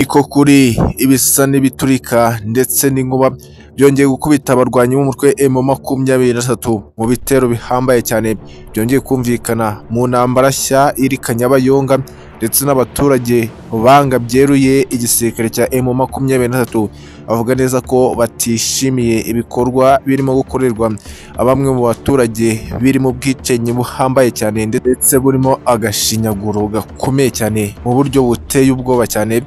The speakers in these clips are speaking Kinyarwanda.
Niko kuri ibisa n'ibiturika ndetse n'inkuba byongeye gukubita abarwanyi b'umutwe M makumyabiri na gatatu mu bitero bihambaye cyane byongeye kumvikana mu ntambara nshya iri Kanyabayonga ndetse n'abaturage banga byeruye igisirikare cya M makumyabiri na gatatu bavuga neza ko batishimiye ibikorwa birimo gukorerwa bamwe mu baturage birimo ubwicanyi buhambaye cyane ndetse burimo agashinyaguro gakomeye cyane mu buryo buteye ubwoba cyane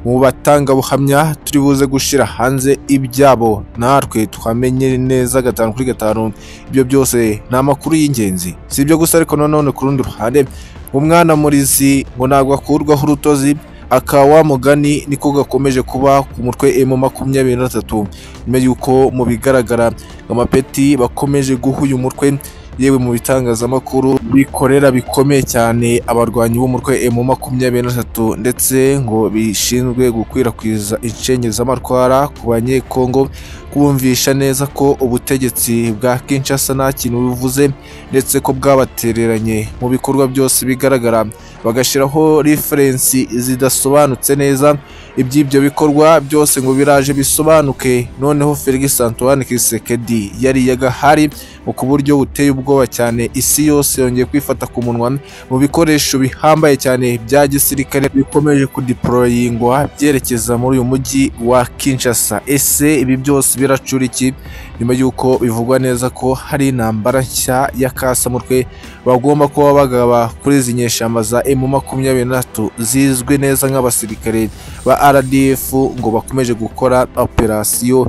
mu batangabuhamya turi buze gushyira hanze ibyabo natwe twamenye neza gatanu kuri gatanu ibyo byose ni amakuru y'ingenzi si ibyo gusa ariko nanone ku rundi ruhande umwana murizi ngo ntabwo akurwaho urutozi aka wa mugani niko gakomeje kuba ku mutwe emu makumyabiri na gatatu nyuma y'uko mu bigaragara amapeti bakomeje guha uyu mutwe yewe mu bitangazamakuru bikorera bikomeye cyane abarwanyi b'umutwe emu makumyabiri na gatatu ndetse ngo bishinzwe gukwirakwiza inshenyi z'amatwara ku banyekongo kubumvisha neza ko ubutegetsi bwa Kinshasa nta kintu bivuze ndetse ko bwabatereranye mu bikorwa byose bigaragara bagashyiraho referensi zidasobanutse neza iby'ibyo bikorwa byose ngo biraje bisobanuke noneho Felix Antoine Kisekedi yari yagahari mu ku buryo buteye ubwoba cyane isi yose yongeye kwifata ku munwa mu bikoresho bihambaye cyane bya gisirikare bikomeje kudiporoyingwa byerekeza muri uyu mujyi wa Kinshasa ese ibi byose biracura iki nyuma y'uko bivugwa neza ko hari intambara nshya ya kasamutwe bagomba kuba bagaba kuri izi nyeshyamba za emu makumyabiri na gatatu zizwi neza nk'abasirikare ba RDF ngo bakomeje gukora operasiyo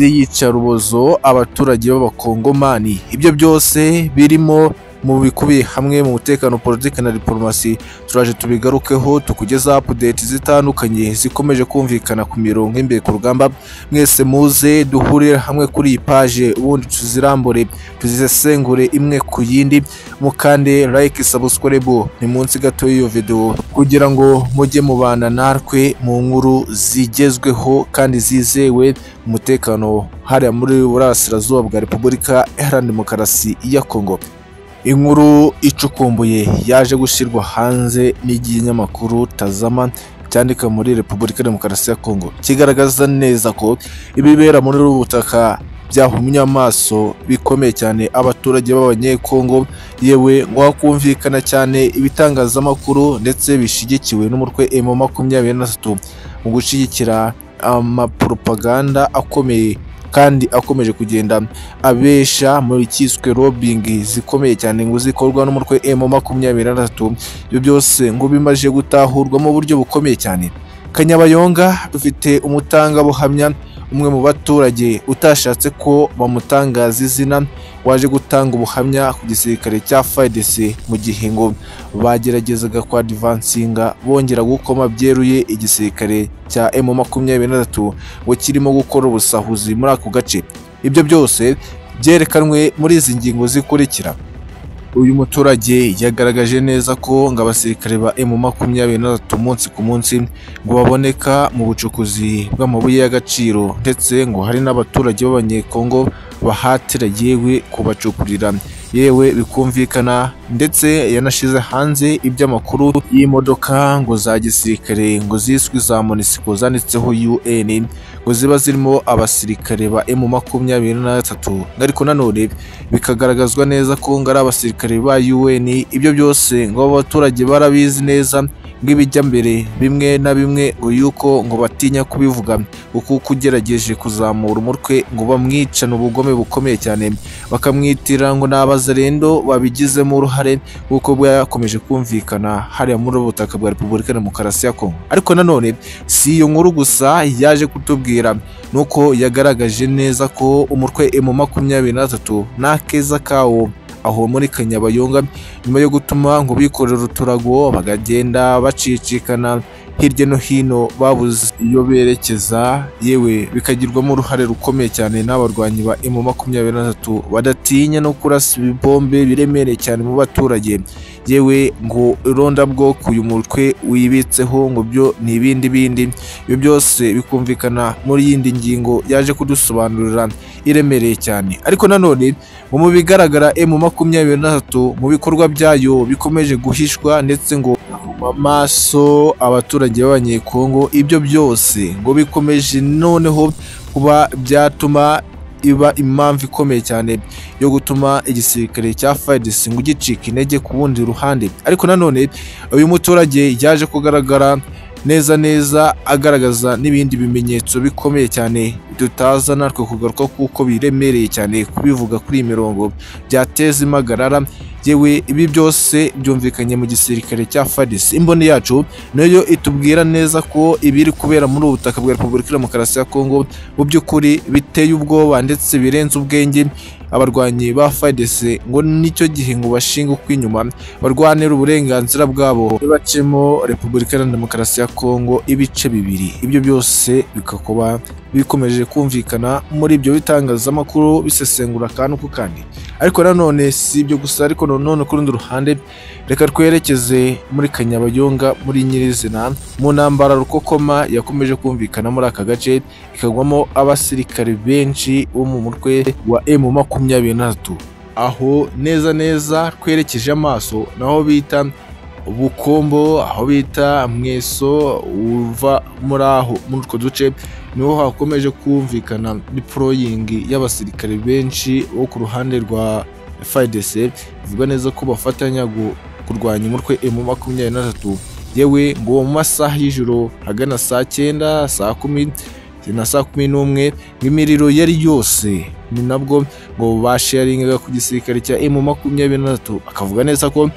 z'iyicarubozo abaturage b'abakongomani ibyo byose birimo mu bikubiye hamwe mu mutekano politiki na diporomasi turaje tubigarukeho tukugezaho apudeti zitandukanye zikomeje kumvikana ku mirongo imbere ku rugamba mwese muze duhurire hamwe kuri iyi paje ubundi tuzirambure tuzisesengure imwe ku yindi mukande like sabusikoribu ni munsi gato y'iyo videwo kugira ngo mujye mubana natwe mu nkuru zigezweho kandi zizewe umutekano hariya muri burasirazuba bwa repubulika iharanira demokarasi ya kongo inkuru icukumbuye yaje gushyirwa hanze n'ikinyamakuru tazama cyandika muri repubulika demokarasi ya kongo kigaragaza neza ko ibibera muri ubu butaka byahumye amaso bikomeye cyane abaturage b'abanyekongo yewe ngo hakumvikana cyane ibitangazamakuru ndetse bishyigikiwe n'umutwe emu makumyabiri na gatatu mu gushyigikira amapropaganda akomeye kandi akomeje kugenda abesha muri cyiswe robingi zikomeye cyane ngo zikorwa n'umutwe emu makumyabiri na gatatu ibyo byose ngo bimaze gutahurwa mu buryo bukomeye cyane kanyabayonga dufite umutangabuhamya umwe mu baturage utashatse ko bamutangaza izina waje gutanga ubuhamya ku gisirikare cya FARDC mu gihe ngo bageragezaga kwa divansinga bongera gukoma byeruye igisirikare cya emu makumyabiri na gatatu ngo kirimo gukora ubusahuzi muri ako gace ibyo byose byerekanwe muri izi ngingo zikurikira uyu muturage yagaragaje neza ko ngo abasirikare ba emu makumyabiri na gatatu umunsi ku munsi ngo baboneka mu bucukuzi bw'amabuye y'agaciro ndetse ngo hari n'abaturage b'abanyekongo bahatira yewe kubacukurira yewe bikumvikana ndetse yanashyize hanze iby'amakuru y'imodoka ngo za gisirikare ngo ziswe za monisiko zanditseho un ngo ziba zirimo abasirikare ba emu makumyabiri na gatatu ariko nanone bikagaragazwa neza ko ngo ari abasirikare ba un ibyo byose ngo abaturage barabizi neza bw'ibijya mbere bimwe na bimwe yuko ngo batinya kubivuga kuko ugerageje kuzamura umutwe ngo bamwicane ubugome bukomeye cyane bakamwitira ngo ni abazarendo babigizemo uruhare kuko bwakomeje kumvikana hariya muri ubu butaka bwa repubulika demokarasi ya kongo ariko nanone si iyo nkuru gusa yaje kutubwira nuko yagaragaje neza ko umutwe emu makumyabiri na gatatu nta keza kawo aho muri kanyabayonga nyuma yo gutuma ngo bikorera uturago bakagenda bacicikana hirya no hino babuze iyo berekeza yewe bikagirwamo uruhare rukomeye cyane n'abarwanyi ba emu makumyabiri na gatatu badatinya no kurasa ibibombe biremereye cyane mu baturage yewe ngo irondabwoko uyu mutwe wibitseho ngo byo ni ibindi bindi ibyo byose bikumvikana muri yindi ngingo yaje kudusobanurira iremereye cyane ariko nanone ngo mu bigaragara emu makumyabiri na gatatu mu bikorwa byayo bikomeje guhishwa ndetse ngo mu maso abaturage b'abanyekongo ibyo byose ngo bikomeje noneho kuba byatuma iba impamvu ikomeye cyane yo gutuma igisirikare cya FARDC ngo gicika intege ku bundi ruhande ariko nanone uyu muturage yaje kugaragara neza neza agaragaza n'ibindi bimenyetso bikomeye cyane tutaza natwe kugaruka kuko biremereye cyane kubivuga kuri iyi mirongo byateza impagarara yewe ibi byose byumvikanye mu gisirikare cya FARDC imboni yacu nayo itubwira neza ko ibiri kubera muri ubu butaka bwa Repubulika ya Demokarasi ya Kongo mu by'ukuri biteye ubwoba ndetse birenze ubwenge abarwanyi ba FARDC ngo nicyo gihe ngo bashinge uko inyuma barwanira uburenganzira bwabo bacemo Repubulika Iharanira Demokarasi ya Kongo ibice bibiri ibyo byose bikakuba bikomeje kumvikana muri ibyo bitangazamakuru bisesengura akantu ku kandi ariko nanone si ibyo gusa ariko nanone ku rundi ruhande reka twerekeze muri kanyabayonga muri nyirizina mu ntambara rukokoma yakomeje kumvikana muri aka gace ikagwamo abasirikare benshi bo mu mutwe wa emu makumyabiri na tatu aho neza neza twerekeje amaso naho bita bukombo aho bita mweso uva muri aho muri utwo duce niho hakomeje kumvikana diporoyingi y'abasirikare benshi bo ku ruhande rwa FARDC bivuga neza ko bafatanya gu- kurwanya umutwe emu makumyabiri na tatu yewe ngo mu masaha y'ijoro hagana saa cyenda saa kumi na saa kumi n'umwe ngo imiriro yari yose ni nabwo ngo basharingaga ku gisirikare cya emu makumyabiri na tatu akavuga neza ko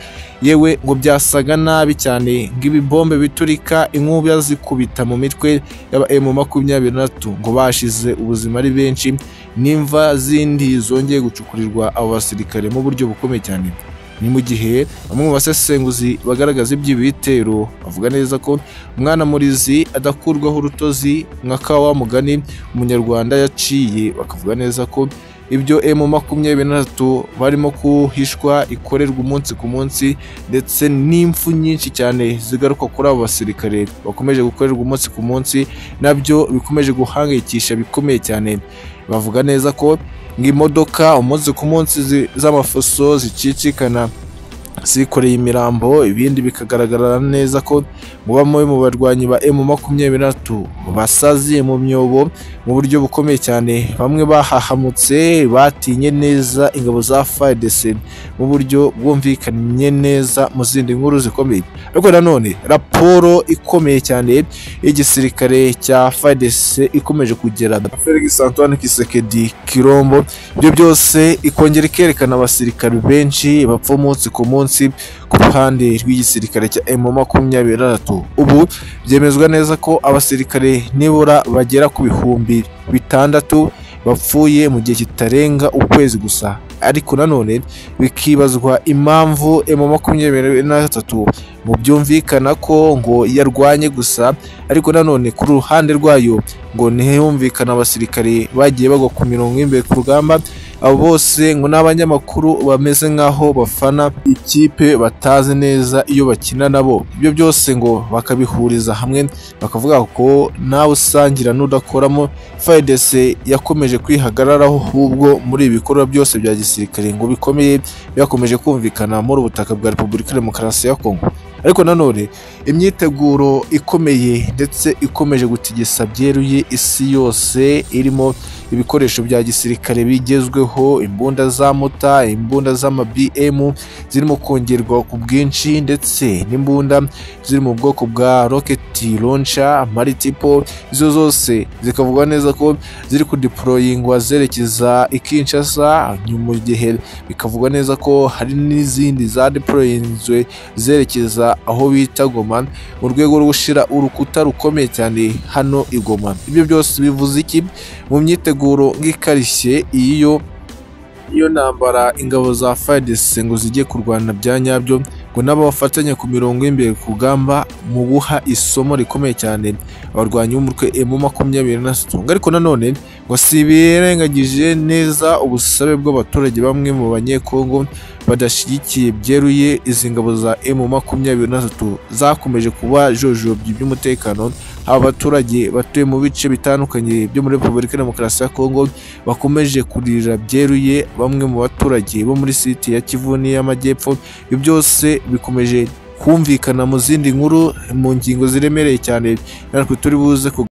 yewe ngo byasaga nabi cyane ng'ibibombe biturika inkuba zikubita mu mitwe y'aba emu makumyabiri na tatu ngo bashize ubuzima ari benshi n'imva zindi zongeye gucukurirwa abo basirikare mu buryo bukomeye cyane ni mu gihe bamwe mu basesenguzi bagaragaza iby'ibi bitero bavuga neza ko umwana murizi adakurwaho urutozi nka wa mugani umunyarwanda yaciye bakavuga neza ko ibyo emu makumyabiri na tatu barimo kuhishwa ikorerwa umunsi ku munsi ndetse n'impfu nyinshi cyane zigaruka kuri abo basirikare bakomeje gukorerwa umunsi ku munsi nabyo bikomeje guhangayikisha bikomeye cyane bavuga neza ko ng'imodoka umunsi ku munsi zi- z'amafuso zicicikana zikoreye imirambo ibindi bikagaragara neza ko mu bamwe mu barwanyi ba emu makumyabiri na tatu basaziye mu myobo mu buryo bukomeye cyane bamwe bahahamutse batinye neza ingabo za FARDC mu buryo bwumvikanye neza mu zindi nkuru zikomeye ariko nanone raporo ikomeye cyane y'igisirikare cya FARDC ikomeje kugera Felix Antoine Kisekedi Kirombo ibyo byose ikongera ikerekana abasirikare benshi bapfa umunsi ku munsi ku ruhande rw'igisirikare cya emu makumyabiri na tatu ubu byemezwa neza ko abasirikare nibura bagera ku bihumbi bitandatu bapfuye mu gihe kitarenga ukwezi gusa ariko nanone bikibazwa impamvu emu makumyabiri na gatatu mu byumvikana ko ngo yarwanye gusa ariko nanone ku ruhande rwayo ngo ntihumvikane abasirikare bagiye bagwa ku mirongo y'imbere ku rugamba abo bose ngo n'abanyamakuru bameze nk'aho bafana ikipe batazi neza iyo bakina nabo ibyo byose ngo bakabihuriza hamwe bakavuga ko nawe usangira n'udakoramo FARDC yakomeje kwihagararaho ahubwo muri ibi bikorwa byose bya gisirikare ngo bikomeye byakomeje kumvikana muri ubutaka bwa Repubulika ya Demokarasi ya Kongo ariko nanone imyiteguro ikomeye ndetse ikomeje gutigisa byeruye isi yose irimo ibikoresho bya gisirikare bigezweho imbunda za mota imbunda z'ama-BM zirimo kongerwa ku bwinshi ndetse n'imbunda ziri mu bwoko bwa rocket launcher maritipo izo zose zikavugwa neza ko ziri kudeporoyingwa zerekeza i Kinshasa mu gihe bikavugwa neza ko hari n'izindi za deporoyinzwe zerekeza aho bita Goma mu rwego rwo gushyira urukuta rukomeye cyane hano i Goma ibyo byose bivuze iki mu myiteguro nk'ikarishye iyo iyo ntambara ingabo za FARDC ngo zijye kurwana bya nyabyo ngo n'abafatanya ku mirongo y'imbere ku rugamba mu guha isomo rikomeye cyane abarwanyi b'umutwe emu makumyabiri na tatu Ngo ariko nanone ngo si birengagije neza ubusabe bw'abaturage bamwe mu banyekongo badashyigikiye byeruye izi ngabo za emu makumyabiri na tatu zakomeje kuba jojobya iby'umutekano aba baturage batuye mu bice bitandukanye byo muri repubulika ya demokarasi ya kongo bakomeje kurira byeruye bamwe mu baturage bo muri site ya kivu n'iy'amajyepfo ibyo byose bikomeje kumvikana mu zindi nkuru mu ngingo ziremereye cyane natwe turi buze kuganira